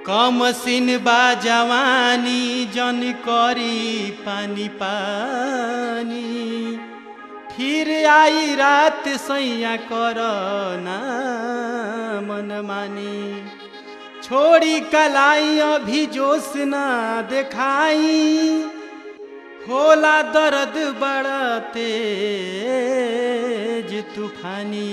कमसिन बा जवानी जन करी पानी पानी फिर आई रात सैया कर ना मन मानी छोड़ी कलाई अभी जोश ना देखाई होला दर्द बड़ा तेज तूफानी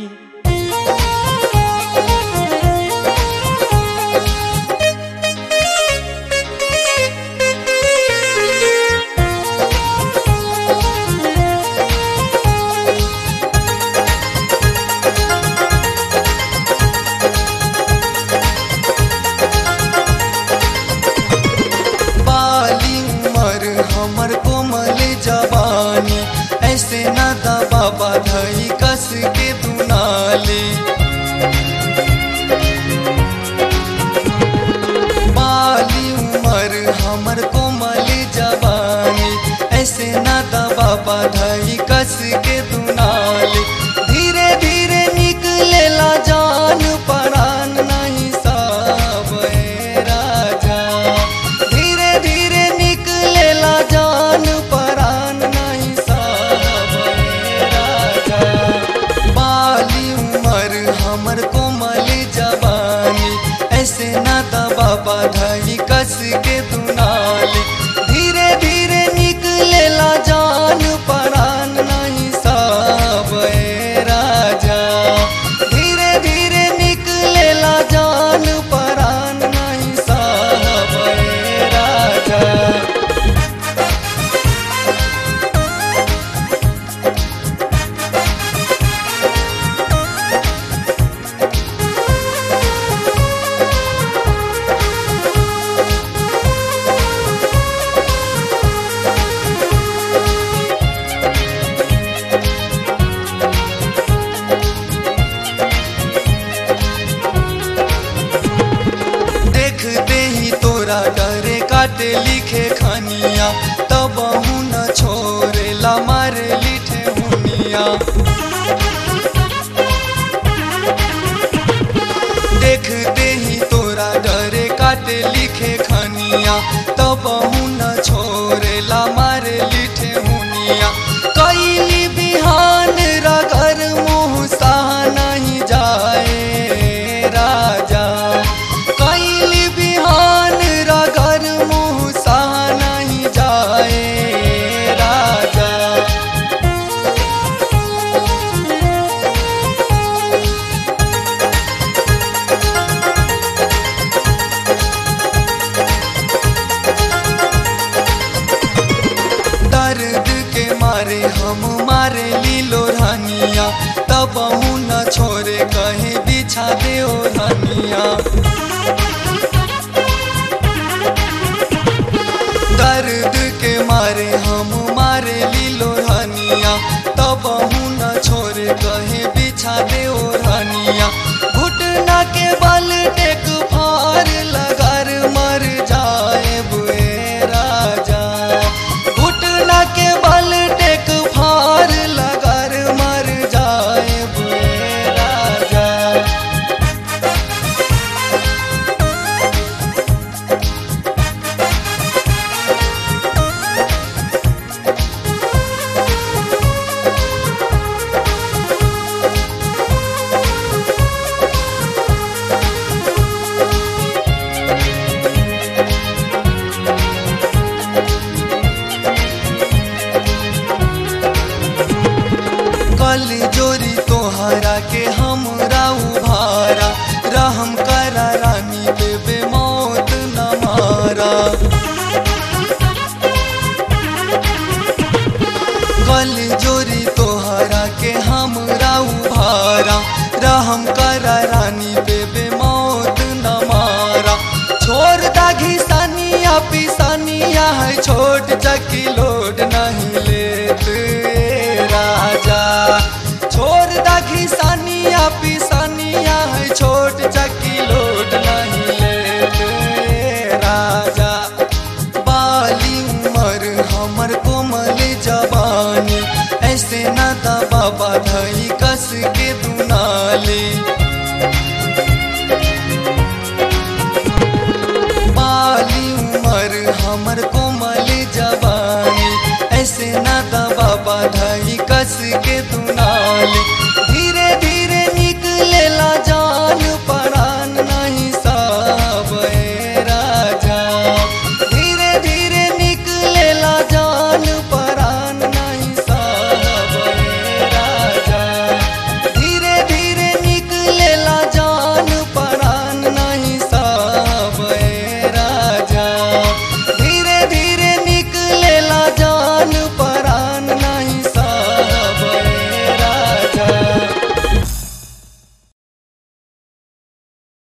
बाली उमर हमर कोमल जवानी ऐसे न दबा बधई कस के दुनाले बाली उमर हमर कोमल जवानी ऐसे न दबा बधई कस के दुनाले धीरे धीरे निकलेला जान परान नहीं सब राजा धीरे धीरे निकलेला जान परान नहीं सब राजा बाली उमर हमर कोमल जवानी ऐसे न दबा बधाई कस के दुनाले धीरे धीरे निकलेला जान परान नहीं सब राजा धीरे धीरे निकलेला जान परान नहीं सब राजा देखते ही तोरा डरे काटे लिखे खनिया तब न छोरे ला मारे लिखे हुनिया देखते ही तोरा डरे काटे लिखे खनिया तब न छोरे ला मारे लिखे हुनिया कैली बिहान रगर मुँह सहा नहीं जाए राजा कैली बिहान रगर मुँह सहा नहीं जाए राजा दर्द के मारे हम मारे लीलो रानिया तब न छोरे कहे बिछा दे ओ रानिया दर्द के मारे हम मारे लीलो रानिया तब न छोरे कहे बिछा दे ओ रानिया घुटना के बल टेक फार लगर मर जाए बुए राजा घुटना के बल टेक फार लगर मर जाए बुए राजा कल जोरी तोहरा के हमरा उभारा रहम करा रानी बेबे मौत न मारा कल जोरी तोहरा के हमरा उभारा रहम करा रानी बेबे मौत न मारा छोड़ दा घिसानिया पिसानिया है छोट चकी लोड नहीं लेत राजा छोड़ दा घिसानिया पिसानिया है छोट चकी लोड नहीं लेत राजा बाली उमर हमर कोमल जवानी ऐसे न दबा बधई